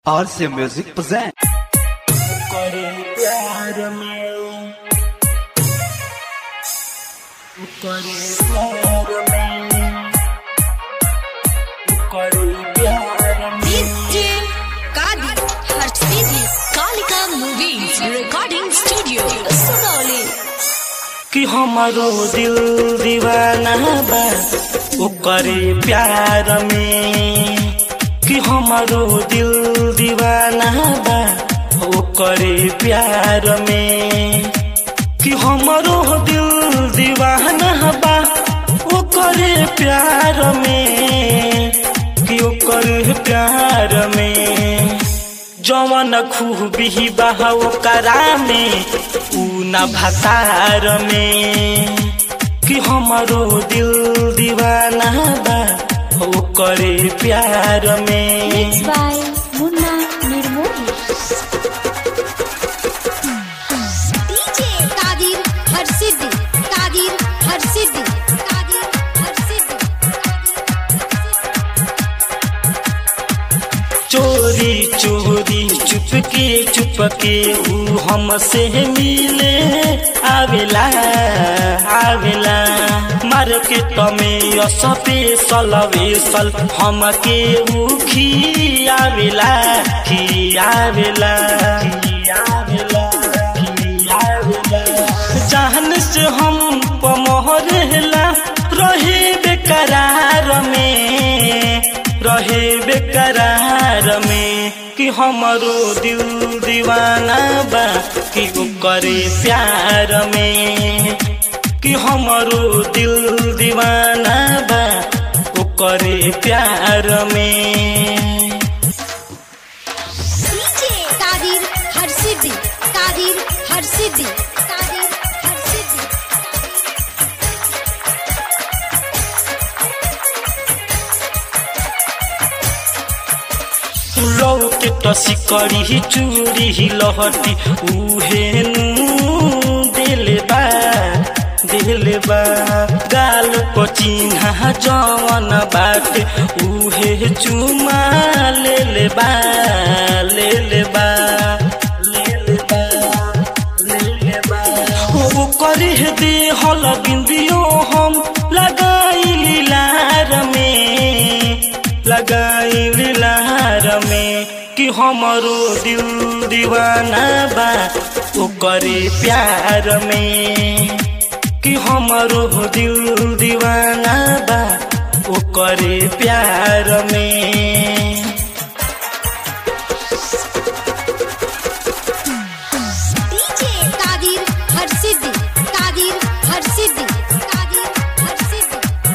RC Music present. करे प्यार में करे प्यार में करे प्यार में DJ Kadi Harshidi Kalika Movies Recording Studio Sugauli कि हमारो दिल दीवाना बा ओकरे प्यार में कि हमारो दिल दीवाना बा ओकरे प्यार में कि हमारो दिल दीवाना बा ओकरे प्यार में कि ओकरे प्यार में जवन खूबी बा ओकरा में ऊ न भतार में कि हमारो दिल दीवाना बा ओकरे प्यार में Mixed by Munna Nirmoli DJ Kadir Harshidi Kadir Harshidi Kadir Harshidi चोरी चोरी चुपके चुपके ऊ हमसे मिले आवेला आवेला मार्केट में स्पेशल वेसल हमके ऊ खियावेला खियावेला खियावेला खियावेला जान से हम पमहरेला रहे बेकरार में रहे बेकरार में कि हमारो दिल दीवाना बा कि करे प्यार में कि हमारो दिल दीवाना बा करे प्यार में DJ Kadir Harshidi Kadir Harshidi Kadir Harshidi लौके टसी करी चूरी लहटी उहेनु दिलबा दिलबा गाल को चिन्हा जवन बाटे उहे चुमा लेलबा लेलबा लेलबा लेलबा ओ करी दे हल बिंदियो हम लगाई लार में लगाई लार में कि हमारो दिल दीवाना बा ओकरे प्यार में कि हमारो दिल दीवाना बा ओकरे प्यार में DJ Kadir Harshidi Kadir Harshidi Kadir Harshidi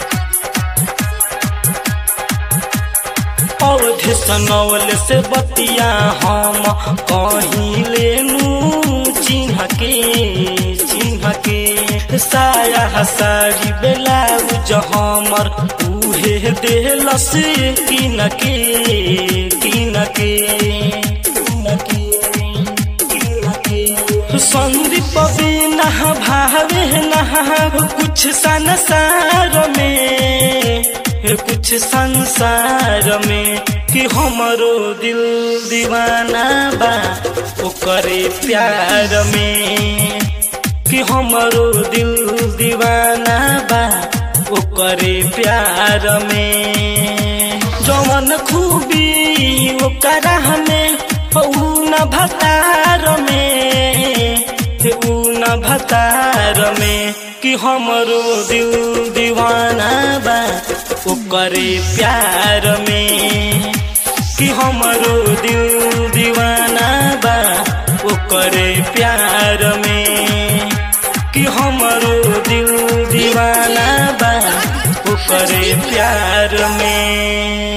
अवधि सनौल से बतिया हम कहीं लेनू चिन्ह के चिन्ह के साया सारी बेलाउज हमर उहे देलस किन के किन के किन के किन के संदीप बिना भावे नहा कुछ संसार में कुछ संसार में कि हमारो दिल दीवाना बा ओकरे प्यार में कि हमारो दिल दीवाना बा ओकरे प्यार में जवन खूबी ओकरा में ऊ न भतार में ऊ न भतार में कि हमरो दिल दीवाना बा ओकरे प्यार में कि हमरो दिल दीवाना बा ओकरे प्यार में कि हमरो दिल दीवाना बा ओकरे प्यार में